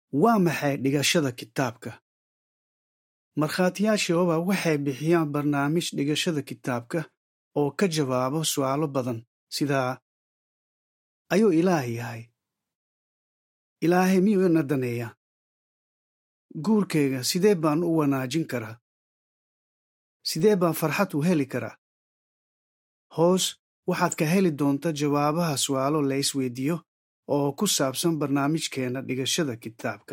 waa maxay dhigashada kitaabka markhaatiyaasha yehova waxay bixiyaan barnaamij dhigashada kitaabka oo ka jawaabo su'aalo badan sidaa ayuu ilaah yahay ilaahay miyuu ina daneeyaa guurkayga sidee baan u wanaajin karaa sidee baan farxad u heli karaa hoos waxaad ka heli doonta jawaabaha su'aalo la isweydiiyo oo ku saabsan barnaamijkeenna dhigashada kitaabka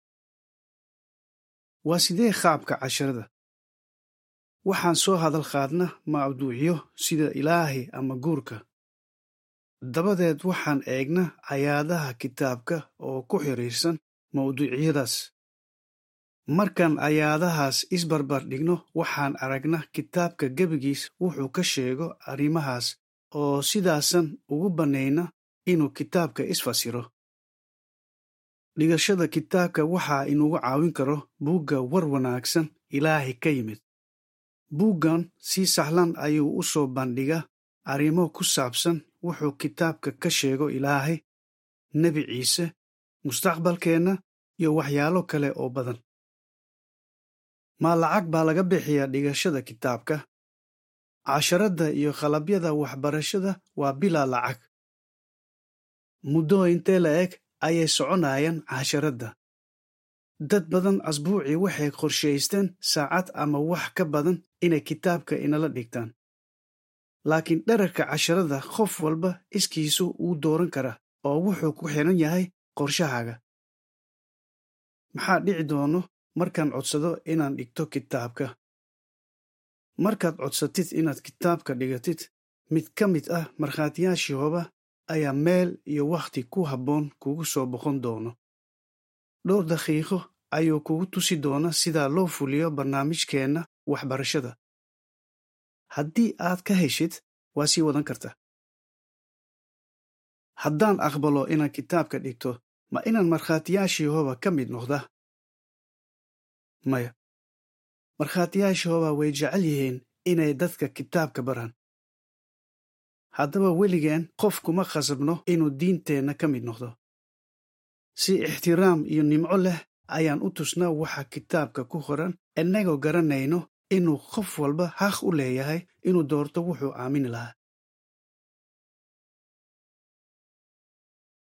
waa sidee qaabka casharada waxaan soo hadal qaadna mawduucyo sida ilaahay ama guurka dabadeed waxaan eegna ayaadaha kitaabka oo ku xiriirsan mawduucyadaas markaan ayaadahaas isbarbar dhigno waxaan aragna kitaabka gebigiis wuxuu ka sheego arrimahaas oo sidaasan ugu bannayna inuu kitaabka isfasiro dhigashada kitaabka waxaa inugu caawin karo buugga war wanaagsan ilaahay ka yimid buuggan si sahlan ayuu u soo bandhiga arrimo ku saabsan wuxuu kitaabka ka sheego ilaahay nebi ciise mustaqbalkeenna iyo waxyaalo kale oo badan maa lacag baa laga bixiyaa dhigashada kitaabka casharadda iyo qalabyada waxbarashada waa bilaa lacag muddo intee la eg ayay soconayaan casharadda dad badan asbuucii waxay qorshaysteen saacad ama wax ka badan inay kitaabka inala dhigtaan laakiin dherarka casharada qof walba iskiisu uu dooran karaa oo wuxuu ku xiran yahay qorshahaaga maxaa dhici doono markaan codsado inaan dhigto kitaabka markaad codsatid inaad kitaabka dhigatid mid ka mid ah markhaatiyaashii hoba ayaa meel iyo wakhti ku habboon kugu soo boqon doono dhowr daqiiqo ayuu kugu tusi doona sidaa loo fuliyo barnaamijkeenna waxbarashada haddii aad ka heshid waa sii wadan karta haddaan aqbalo inaan kitaabka dhigto ma inaan markhaatiyaashii hoba ka mid noqda maya markhaatiyaashii hoba way jecel yihiin inay dadka kitaabka baraan haddaba weligeen qof kuma khasabno inuu diinteenna ka mid noqdo si ixtiraam iyo nimco leh ayaan u tusnaa waxa kitaabka ku qoran innagoo garanayno inuu qof walba xaq u leeyahay inuu doorto wuxuu aamini lahaa